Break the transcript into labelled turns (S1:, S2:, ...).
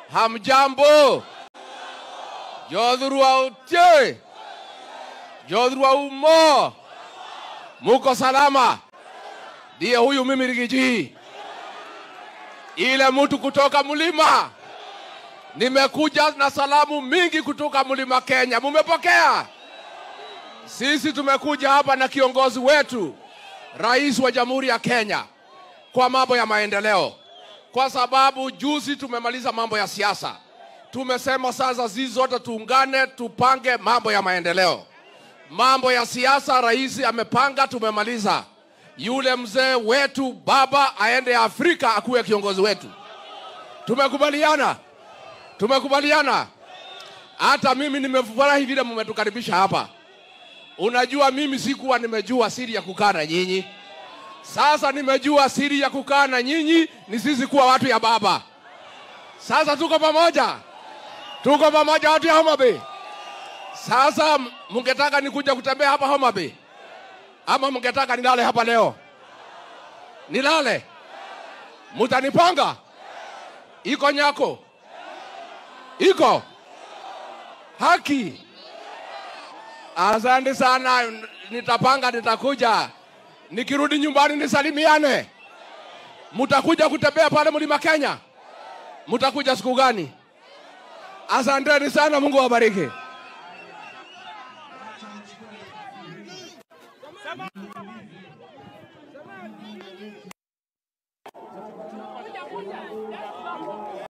S1: Hamjambo, jodhurwa utie, jodhurwa umo, muko salama? Ndiye huyu mimi Rigiji, ile mtu kutoka mlima. Nimekuja na salamu mingi kutoka mlima Kenya, mumepokea? Sisi tumekuja hapa na kiongozi wetu, rais wa Jamhuri ya Kenya, kwa mambo ya maendeleo, kwa sababu juzi tumemaliza mambo ya siasa. Tumesema sasa sisi zote tuungane, tupange mambo ya maendeleo. Mambo ya siasa rais amepanga, tumemaliza. Yule mzee wetu baba aende Afrika akuwe kiongozi wetu. Tumekubaliana, tumekubaliana. Hata mimi nimefurahi vile mmetukaribisha hapa. Unajua, mimi sikuwa nimejua siri ya kukaa na nyinyi. Sasa nimejua siri ya kukaa na nyinyi ni sisi kuwa watu ya baba. Sasa tuko pamoja, tuko pamoja, watu ya Homa Bay. Sasa mungetaka nikuja kutembea hapa Homa Bay ama mungetaka nilale hapa leo? Nilale? Mutanipanga? Iko nyako? Iko haki? Asante sana, nitapanga, nitakuja. Nikirudi nyumbani nisalimiane. Mutakuja kutembea pale mlima Kenya? Mutakuja siku gani? Asanteni sana, Mungu awabariki.